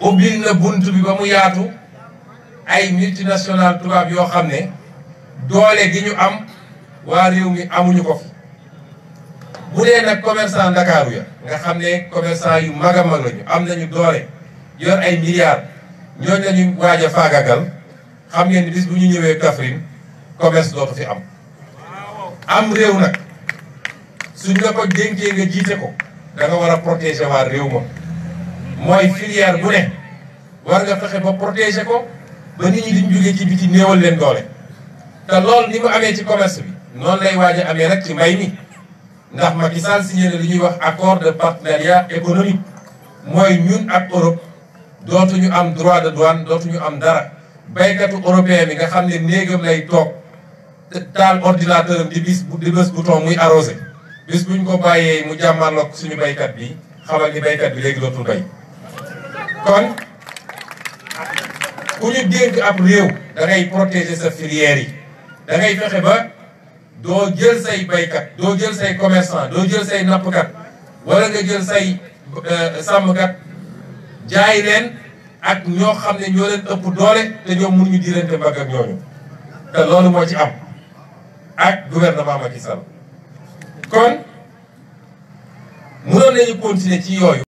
ubbil na bunt bi ba mu yaatu ay multinational tubaab yoo xam ne doole gi ñu am waa réew mi amuñu ko fi bu dee nag commerçant ndakaaru ya nga xam ne commerçant yu mag a mag lañu am nañu doole yor ay milliards ñooñu lañu waaj a faagagal xam ngeen ni bis bu ñu ñëwee Kaffrine commerce dootu fi am am réew nag suñ la ko dénkee nga jiite ko da nga war a protéger waa réew ma mooy filière bu ne war nga fexe ba protéger ko ba nit ñi duñ jógee ci biti néewal leen doole te loolu ni mu amee ci commerce bi noonu lay waaj a amee rek ci mbay mi ndax Macky Sall signé na li ñuy wax accord de partenariat économique mooy ñun ak Europe dootuñu am droit de douane dootuñu am dara baykatu européen bi nga xam ne néegam lay toog taal ordinateur am di bis di bés bouton muy arrosé bis buñ ko bàyyee mu jàmmarloog suñu baykat bi xamal ni baykat bi léegi dootul bay kon ku ñu dénk ab réew da ngay protéger sa filière yi da ngay fexe ba doo jël say baykat doo jël say commerçant doo jël say nappkat wala nga jël say sàmmkat jaay leen ak ñoo xam ne ñoo leen ëpp doole te ñoom mënuñu diirante mbagg ak ñooñu te loolu moo ci am ak gouvernement Macky Sall kon mënoon nañu continuer ci yooyu